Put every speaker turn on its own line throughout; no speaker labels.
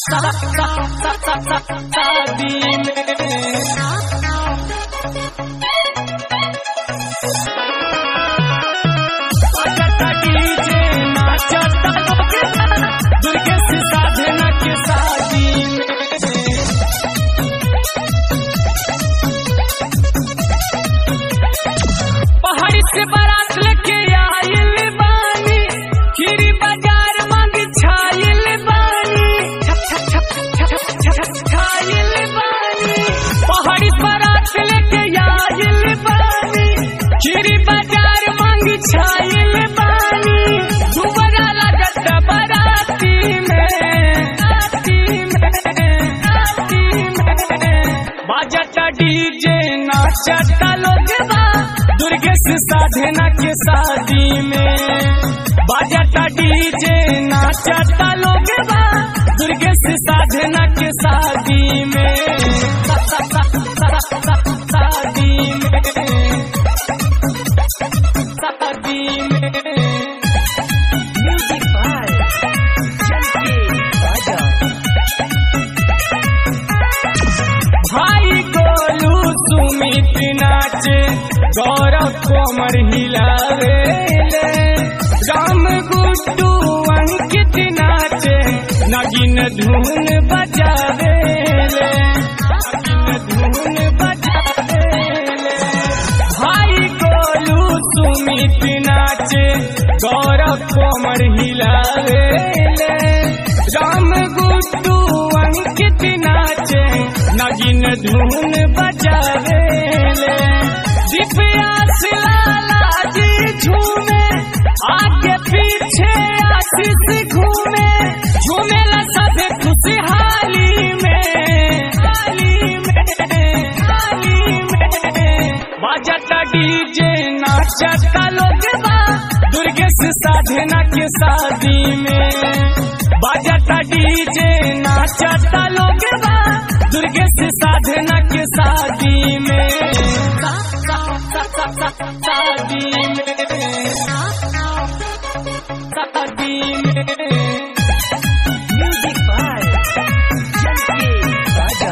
शादी में बजता डीजे नाचता लोग दुर्गे से साधना के शादी में पहाड़ी से बारात लेके आइल बानी खीरी बाजार मांग छाइल बानी छप छप छप छप छप छप छाइल बानी पहाड़ी से बारात लेके आइल बानी खीरी बाजार मांग छाइल बानी दुबरा लगत बाराती में आती में आती में बाजता डीजे नाचता लोग बा दुर्गे से साधना के शादी में बाजता डीजे नाचता लोग बा दुर्गे से साधना के शादी में सा- सा- सा- सा- सा- सा- शादी में शादी में
Music by Chunky Raja.
भाई गोलू सुमित नाचे गौरव कोमर हिलावे राम गुड्डू अंकित नाचे नगिन धुन बजावे नगिन धुन बजावे भाई गोलू सुमित नाचे गौरव कोमर हिलावे राम गुड्डू अंकित नाचे नगिन धुन बजावे दिव्यास लाला जी झूमे आगे पीछे आशीष घूमे झूमे ला सभे खुशहाली में हाली में हाली में बाजता डीजे नाचता लोग बा दुर्गे से साधना के शादी में बाजता डीजे नाचता लोग बा दुर्गे से साधना के शादी में सा- सा- सा- सा- सा- शादी में शादी में
Music by Chunky Raja.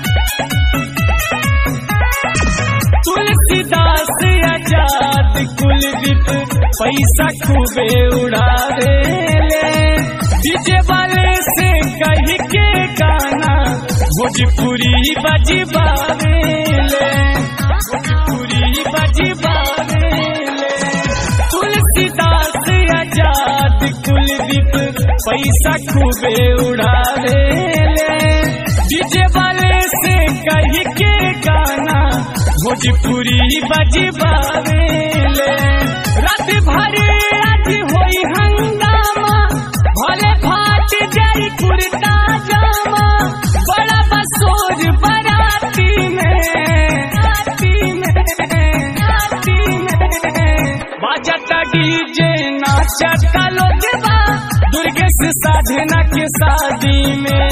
Tulsidas आजाद कुलदीप पैसा खूबे उड़ावे ले डीजे वाले से कही के गाना भोजपुरी बजबावे ले भोजपुरी बजबावे ले तुलसीदास आजाद कुलदीप पैसा खूबे उड़ावे ले डीजे वाले से कही के गाना भोजपुरी बजबावे ले रात भर आज होई हंगामा भले फाट जाई कुर्ता जामा बड़ा बसोर बराती में आती में आती में बाजता डीजे नाचता लोग बा दुर्गे से साधना के शादी में